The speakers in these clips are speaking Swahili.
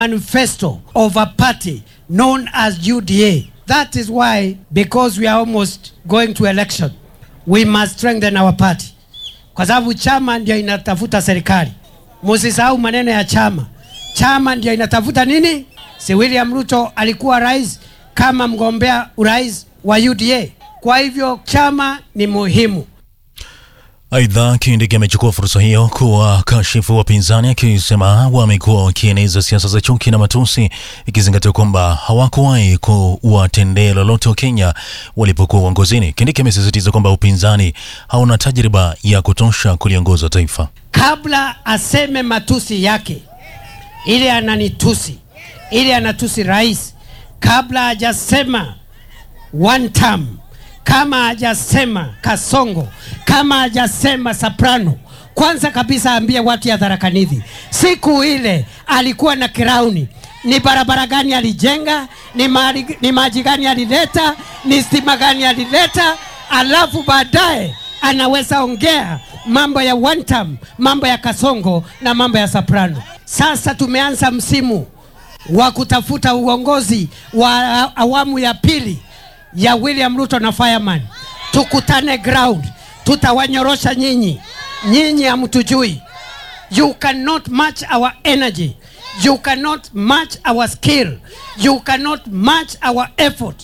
manifesto of a party known as UDA. That is why, because we are almost going to election, we must strengthen our party, kwa sababu chama ndio inatafuta serikali. Musisahau maneno ya chama. Chama ndio inatafuta nini? Si William Ruto alikuwa rais kama mgombea urais wa UDA. Kwa hivyo chama ni muhimu. Aidha, Kindiki amechukua fursa hiyo kuwakashifu wapinzani akisema wamekuwa wakieneza siasa za chuki na matusi, ikizingatia kwamba hawakuwahi kuwatendea lolote wa Kenya walipokuwa uongozini. Kindiki amesisitiza kwamba upinzani hauna tajriba ya kutosha kuliongoza taifa. kabla aseme matusi yake, ili ananitusi, ili anatusi rais, kabla hajasema one term, kama hajasema Kasongo, kama hajasema Soprano, kwanza kabisa aambie watu ya Tharaka Nithi siku ile alikuwa na kirauni, ni barabara gani alijenga, ni, mali, ni maji gani alileta, ni stima gani alileta, alafu baadaye anaweza ongea mambo ya one term, mambo ya Kasongo na mambo ya Soprano. Sasa tumeanza msimu wa kutafuta uongozi wa awamu ya pili ya William Ruto na Fireman. Tukutane ground, tutawanyorosha nyinyi. Nyinyi hamtujui. You cannot match our energy. You cannot match our skill. You cannot match our effort.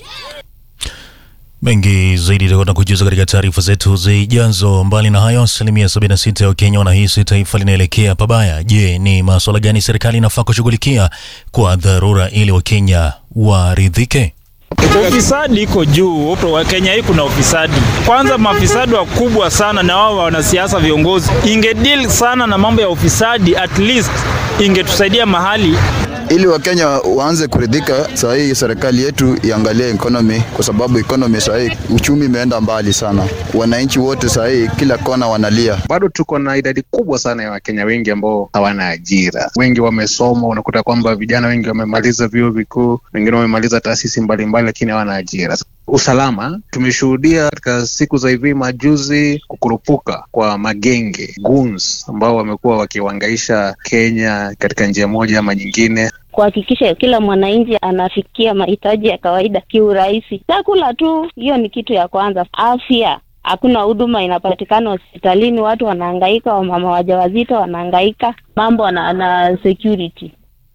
Mengi zaidi itakuwa kujuza katika taarifa zetu zijazo. Mbali na hayo, asilimia 76 ya Wakenya wanahisi taifa linaelekea pabaya. Je, ni masuala gani serikali inafaa kushughulikia kwa dharura ili Wakenya waridhike? Ufisadi iko juu upo Kenya hii, kuna ufisadi. Kwanza mafisadi wakubwa sana, na wao wanasiasa viongozi, ingedeal sana na mambo ya ufisadi, at least ingetusaidia mahali ili Wakenya waanze kuridhika. Saa hii serikali yetu iangalie economy, kwa sababu economy saa hii uchumi imeenda mbali sana. Wananchi wote saa hii kila kona wanalia. Bado tuko na idadi kubwa sana ya Wakenya wengi ambao hawana ajira. Wengi wamesoma, unakuta kwamba vijana wengi wamemaliza vyuo vikuu, wengine wamemaliza taasisi mbalimbali, lakini hawana ajira. Usalama tumeshuhudia katika siku za hivi majuzi kukurupuka kwa magenge goons ambao wamekuwa wakiwangaisha Kenya katika njia moja ama nyingine. kuhakikisha kila mwananchi anafikia mahitaji ya kawaida kiurahisi. Chakula tu, hiyo ni kitu ya kwanza. Afya, hakuna huduma inapatikana hospitalini, watu wanahangaika, wamama wajawazito wanahangaika, mambo na, na security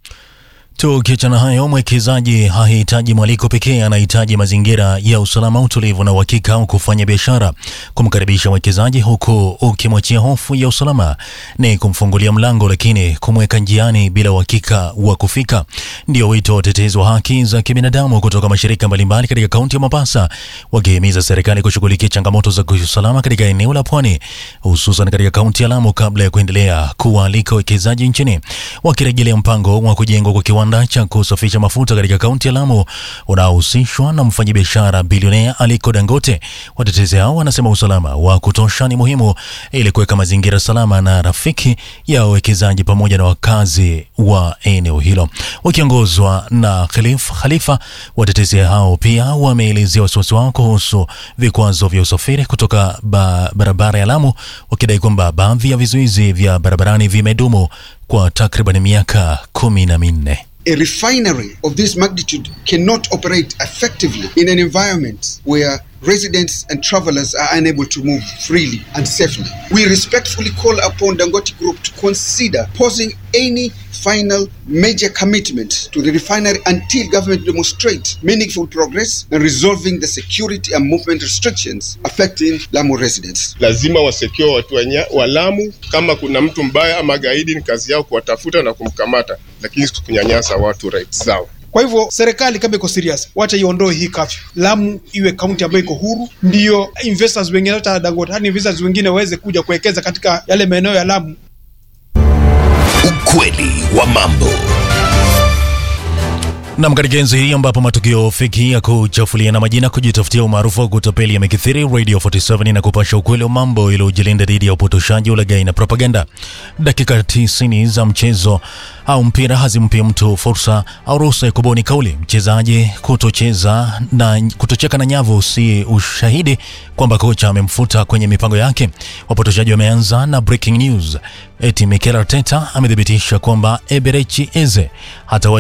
Tukiachana hayo, mwekezaji hahitaji mwaliko pekee, anahitaji mazingira ya usalama, utulivu na uhakika wa kufanya biashara. Kumkaribisha mwekezaji huku ukimwachia hofu ya usalama ni kumfungulia mlango, lakini kumweka njiani bila uhakika wa kufika. Ndio wito wa watetezi wa haki za kibinadamu kutoka mashirika mbalimbali katika kaunti ya Mombasa, wakihimiza serikali kushughulikia changamoto za kiusalama katika eneo la pwani, hususan katika kaunti ya Lamu kabla ya kuendelea kuwaalika wawekezaji nchini, wakirejelea mpango wa kujengwa kwa kiwanda cha kusafisha mafuta katika kaunti ya Lamu unaohusishwa na mfanyabiashara bilionea Aliko Dangote. Watetezi hao wanasema usalama wa kutosha ni muhimu ili kuweka mazingira salama na rafiki ya wawekezaji pamoja na wakazi wa eneo hilo. Wakiongozwa na Khalif Khalifa, watetezi hao pia wameelezea wasiwasi wao kuhusu vikwazo vya usafiri kutoka ba barabara ya Lamu, wakidai kwamba baadhi ya vizuizi vya barabarani vimedumu kwa takriban miaka kumi na minne. A refinery of this magnitude cannot operate effectively in an environment where residents and travelers are unable to move freely and safely. We respectfully call upon Dangote Group to consider pausing any final major commitment to the refinery until government demonstrate meaningful progress in resolving the security and movement restrictions affecting Lamu residents. lazima wasecure watu wanya- wa Lamu. Kama kuna mtu mbaya ama gaidi, ni kazi yao kuwatafuta na kumkamata, lakini si kunyanyasa watu rights zao. Kwa hivyo serikali kama iko serious, wacha iondoe hii kafyu. Lamu iwe kaunti ambayo iko huru, ndio investors wengine, hata Dangote, hadi investors wengine waweze kuja kuwekeza katika yale maeneo ya Lamu. Ukweli wa mambo. Nam, katika enzi hii ambapo matukio feki ya kuchafulia na majina kujitafutia umaarufu wa kutapeli yamekithiri, Radio 47 na kupasha ukweli wa mambo ili ujilinda dhidi ya upotoshaji, ulaghai na propaganda. Dakika 90 za mchezo au mpira hazimpi mtu fursa au ruhusa ya kubuni kauli. Mchezaji kutocheza na kutocheka na nyavu si ushahidi kwamba kocha amemfuta kwenye mipango yake. Wapotoshaji wameanza na breaking news eti Mikel Arteta amethibitisha kwamba Eberechi Eze hatawahi